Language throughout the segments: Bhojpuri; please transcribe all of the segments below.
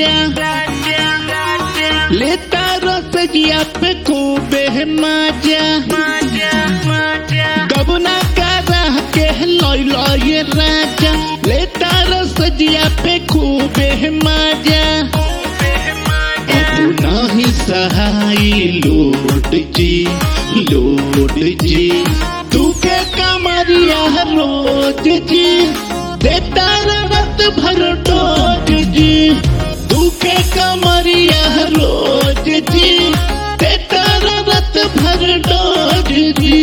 लेता रसगिया पे खूबे माजा गबना करा के लय लय राजा लेता रसगिया पे खूबे माजा अब नहीं सहाय लोट जी लोट जी तू के कमरिया रोज जी देता रत भर डोज जी तू के कमरिया रोज जी देता रत भर डोज जी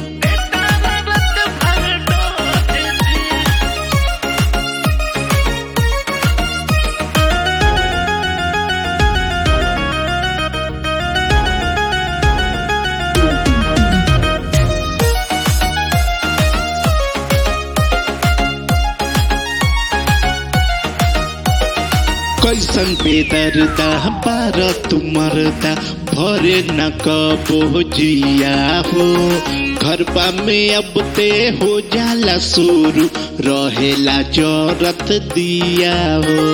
कैसन बेदरदा बार तुमरदा भरे न कबो जिया हो घरबा में अब ते हो जाला शुरू रहेला जरत दिया हो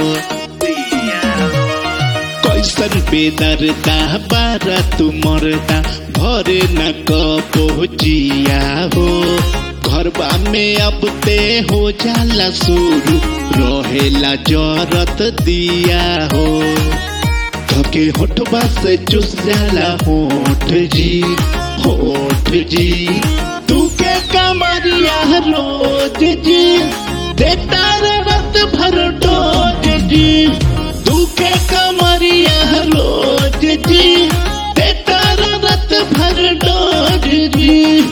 कैसन बेदरदा बार तुमरदा भरे न कबो जिया हो घरबा में अब ते हो जाला शुरू रहेला जरत दिया हो धके होठबा से चुस जाला होठ जी होठ जी तू के कमरिया रोज जी देता रत भर डोज जी तू के कमरिया रोज जी देता रत भर डोज जी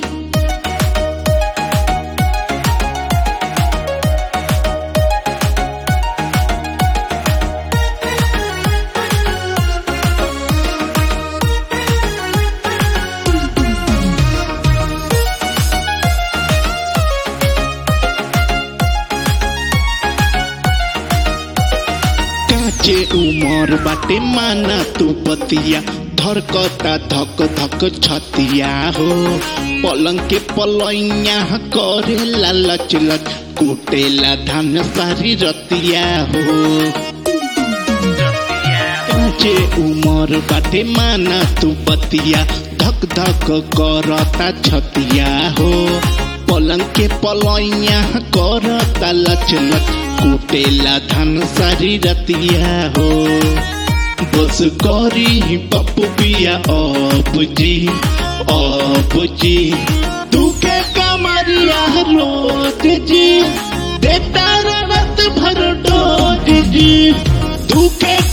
काचे उमर बाटे माना तू पतिया धरकता धक धक छतिया हो पलंग के पलैया करेला लच लच कुटेला धान सारी रतिया हो काचे उमर बाटे माना तू पतिया धक धक करता छतिया हो पलंग के पलैया करता लच लच कुटेला धान सारी रतिया हो बस करी पप्पू पिया अब जी अब जी तू के कमरिया रोज जी देता रत भर डोज जी तू के